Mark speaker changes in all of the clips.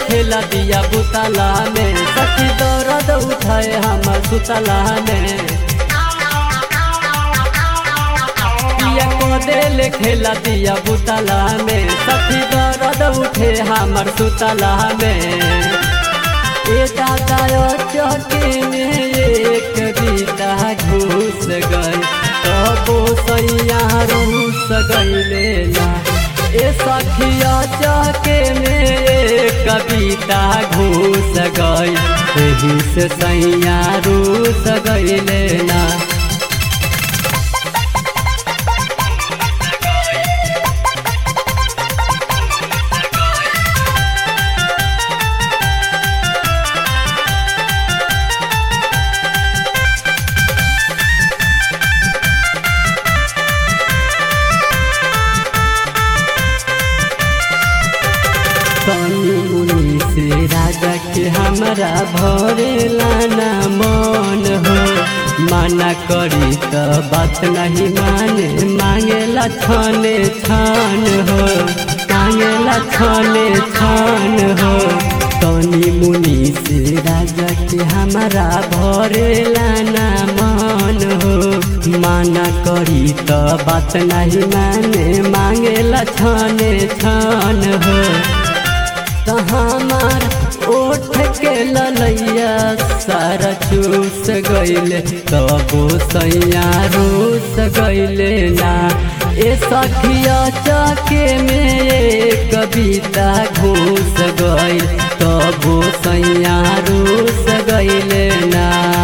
Speaker 1: खेला दिया बुतला में सखी दर्द उठाए हमर सुतला में पिया को दिल खेला दिया बुतला में सखी दर्द उठे हमर सुतला में ए दादा चौकी में एक बीता घुस गई तबो सैया रूस गईले ना ए सखिया चौके में एक कविता घुस गई एही से सैया रूस गईले ना कनी मुनि से राजा के हमरा भरे लाना मन हो माना करी त बात नहीं माने मांगेला छाने छान हो मांगेला छाने छान हो कनी मुनि से राजा के हमरा भरे लाना मन हो माना करी त बात नहीं माने मांगेला छाने छान हो त हमार ओठ के ललैया सारा चूस गईले तबो सैया रूस गईले ना ए सखिया चके में एक कविता घूस गईल तबो सैया रूस गईले ना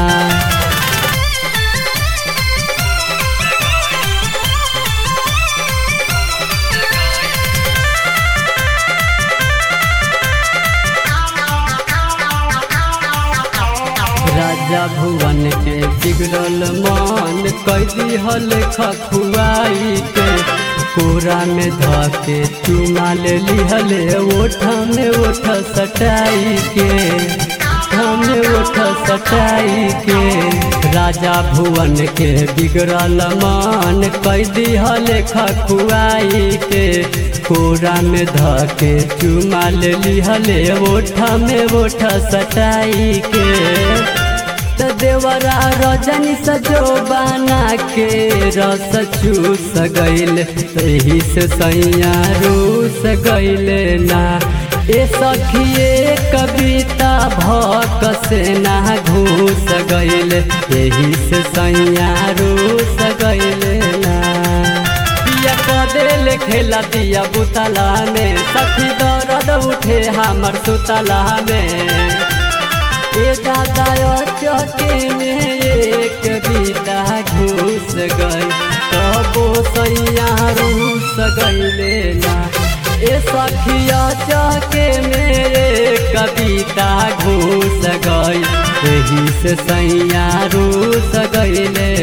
Speaker 1: राजा भुवन के बिगड़ल मन कैदी हल खखुआई के कोरा में धके चुमा ले लिहले ओठ में ओठ सटाई के में ओठ सटाई के राजा भुवन के बिगड़ल मन कैदी हल खखुआई के कोरा में धके चुमा ले लिहले ओठ में ओठ सटाई के त देवरा रजनी सजो बना के रस चूस गईल तही से सैया रूस गईले ना ए सखिए कविता भक से ना घूस गईले यही से सैया रूस गईले ना पिया कदेल खेला दिया बुतला में सखी दर्द उठे हमर सुतला में ए दादा चौके में एक बीता घुस गई तबो सैया रूस गईले ना ए सखिया चौके मेरे कविता घुस गई एही से सैया रूस गईले